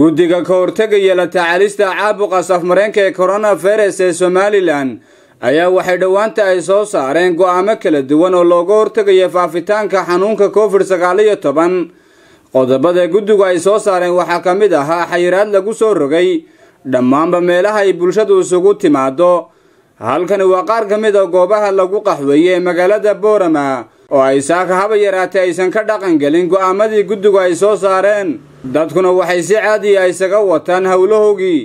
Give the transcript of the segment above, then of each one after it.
guddiga ka hortegaya la tacaalista caabuqa safmareenka ee koronavirus ee somalilan ayaa waxay dhowaanta ay soo saareen go'aamo kala duwan oo looga hortegaya faafitaanka xanuunka covid sagaal iyo toban qodobada guddigu ay soo saareen waxaa ka mid ahaa xayiraad lagu soo rogay dhammaanba meelaha ay bulshadu isugu timaado halkani waa qaar ka mid a goobaha lagu qaxweeye ee magaalada boorama oo ay saaka haba yaraatee aysan ka dhaqan gelin go'aamadii guddigu ay soo saareen dadkuna waxay si caadiya isaga wataan howlahoogii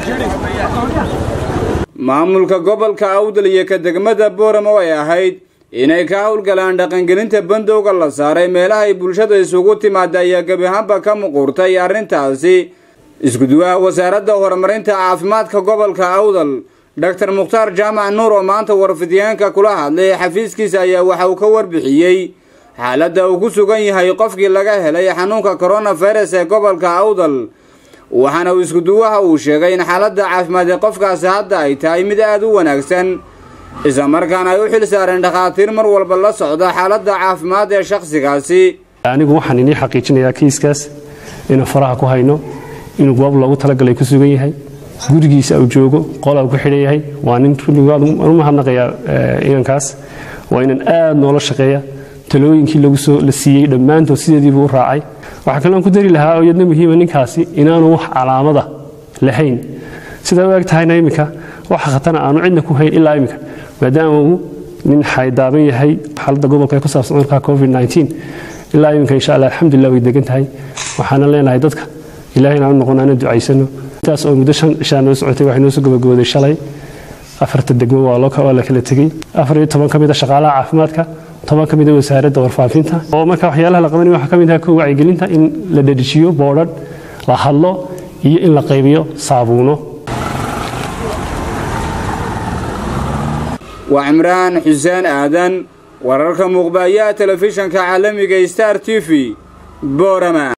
maamulka gobolka awdal iyo ka degmada boorama oo ay ahayd inay ka howlgalaan dhaqangelinta bandowga la saaray meelaha ay bulshada isugu timaada ayaa gebi ahaanba ka muquurtay arrintaasi iskuduwaha wasaaradda horumarinta caafimaadka gobolka awdal doctor mukhtaar jaamac nuur oo maanta warfidyaanka kula hadlay xafiiskiisa ayaa waxa uu ka warbixiyey xaaladda uu ku sugan yahay qofkii laga helay xanuunka coronavirus ee gobolka awdal waxaana uu iskuduwaha uu sheegay in xaaladda caafimaad ee qofkaasi hadda ay tahay mid aada u wanaagsan islamarkaana ay u xil saareen dhakhaatiir mar walba la socda xaaladda caafimaad ee shakhsigaasi anigu waxaan inii xaqiijinayaa kiiskaas inuu faraha ku hayno inuu goob loogu talagalay ku sugan yahay gurigiisa uu joogo qola ku xidhan yahay waa nin rulligaad u mahadnaqayaa inankaas waa inan aad noola shaqeeya talooyinkii la siiyey dhammaantood sideediibuu u raacay waxaa kaloon ku dari lahaa oo iyadna muhiima ninkaasi inaanu wax calaamada lahayn sidaa u eg tahayna iminka waxa khatana aanu cidna ku hayn ilaa iminka maadaama uu nin xaydaaban yahay xaaladda gobolka ee ku saabsan cudurka covid ilaa iminka insha allah alxamdulilah way degan tahay waxaana leenahay dadka ilahayna aanu noqon aana ducaysano intaas oo muddo shan ishaa noo socotay waxay noo soo gabagabooday shalay afarta degmo waa la kala tegey afar iyo toban ka mid a shaqaalaha caafimaadka toban ka mid a wasaaradda warfaafinta oo marka waxyaalaha la qabanaya waxaa ka mid aha kow wacyigelinta in la dhadhijiyo boodhadh la hadlo iyo in la qaybiyo saabuuno waa cimraan xuseen aadan wararka muuqbayaha telefishanka caalamiga star t v boorama